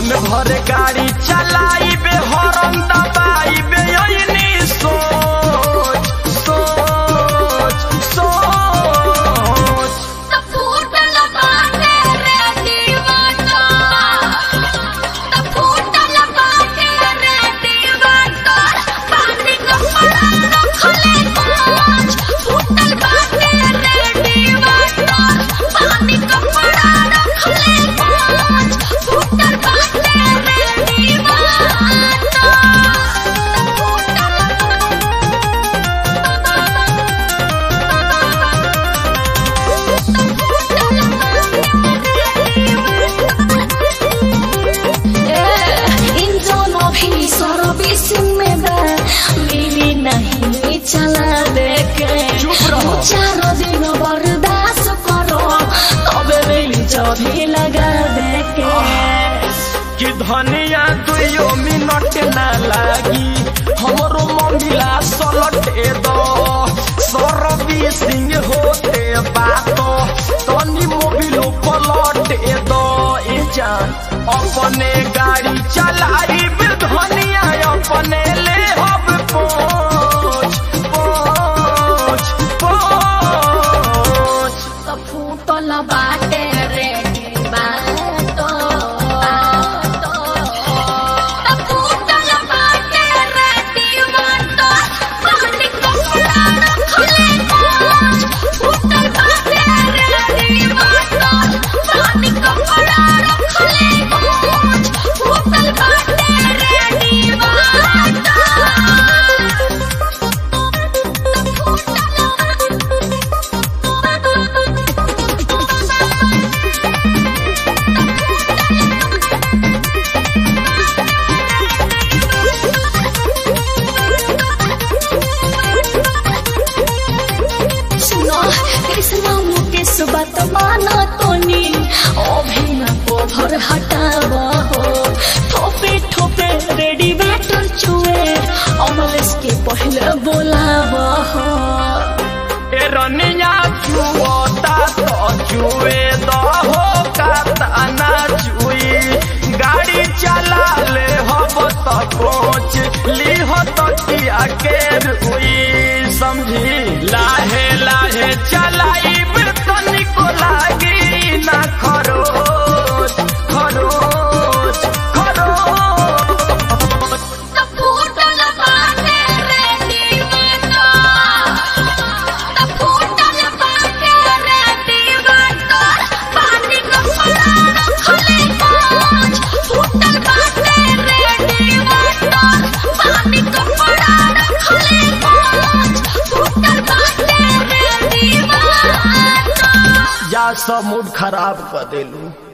मन भर गाड़ी चलाइबे हरन दबाइबे यही सोच सोच सोच त फूटल बाटे रे दीवाना त फूटल बाटे रे दीवाना पानी कपड़ा रखले कांच फूटल बाटे रे दीवाना पानी कपड़ा रखले कांच फूटल बाटे रे दीवाना इन दोनों भी सर्विस में बा मिली नहीं चला देके चुप रहो। चारों दिन बर्दाश्त करो तबे मिली जभी लगा देके कि धनिया दुइयो मिनट ना लागी हमरो मम्मीला सलटे दो सरबी सिंह होते बात तनी मोबिलो पलटे दो ए जान अपने गाड़ी चलाई धनिया अपने ले हब पोछ पोछ पोछ त फूटल बाटे रे बातो त फूटल बाटे रे दीवानो पानी कपड़ा रखले कांच फूटल बाटे रे दीवानो पानी कपड़ा रखले कांच फूटल बाटे रे सुनो कृष्ण मुकेश बात माना तोनी अभिन कोभर हटाव हो ठोपे ठोपे रेडी बैटर चुए अमलेश के पहले बोलाव हो ए रनिया चुअता तो चुए दहो कातना चुई गाड़ी चला ले हब त कोच लीह तकिया के रुई समझी लाहे लाहे चलाइब तनिको लागी ना खरोच खरोच खरोच त फूटल बाटे रे दीवाना त फूटल बाटे रे दीवाना पानी कपड़ा रखले कांच फूटल बाटे रे दीवाना पानी कपड़ा रखले कांच फूटल बाटे रे दीवाना या सब मूड खराब कर देलू